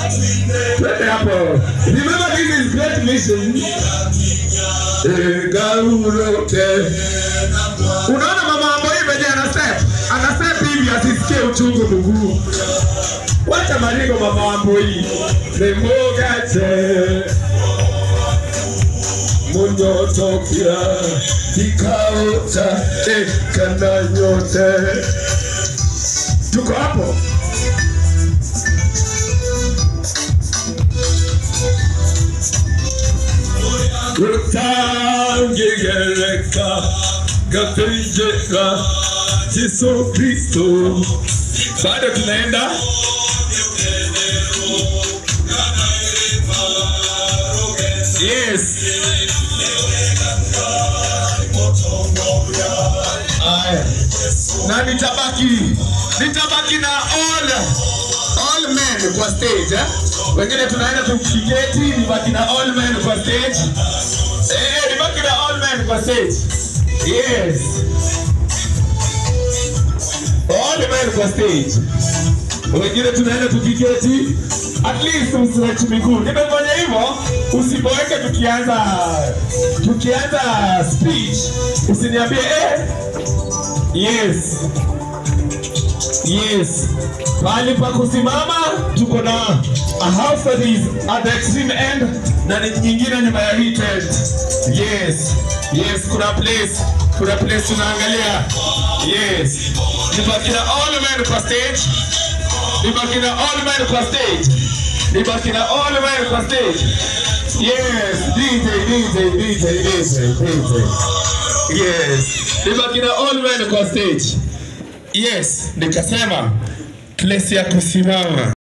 Twende hapo. Remember this is great mission. Gaulote. Unaona mama Amboi venye ana step? Ana step hivi asisikie uchungu mguu. Wacha maringo mama Amboi. Nemogate. Munyotokia kikao cha ekana nyote. Tuko hapo. Rutangegereka gatejeka Yesu Kristo. Bado tunaenda Yes. Aya. Na nitabaki nitabaki na all all men kwa stage eh? Wengine tunaenda tukiketi, nibaki na all men kwa stage. Eh, nibaki na all men kwa stage. Yes. All men kwa stage. Wengine tunaenda tukiketi, at least usiwachi miguu. Nimefanya hivyo, usiboeke tukianza tukianza speech, usiniambie eh. Yes. Yes. Pahali pa kusimama tuko na a house that is at the extreme end na ni nyingine nyuma ya hii tent. Yes. Yes, kuna place. Kuna place tunaangalia. Yes. Nibaki na all men kwa stage. Nibaki na all men kwa stage. Nibaki na all men kwa stage. Yes, DJ, DJ, DJ, DJ, DJ. Yes. Nibaki na all men kwa stage. Yes, nikasema place ya kusimama.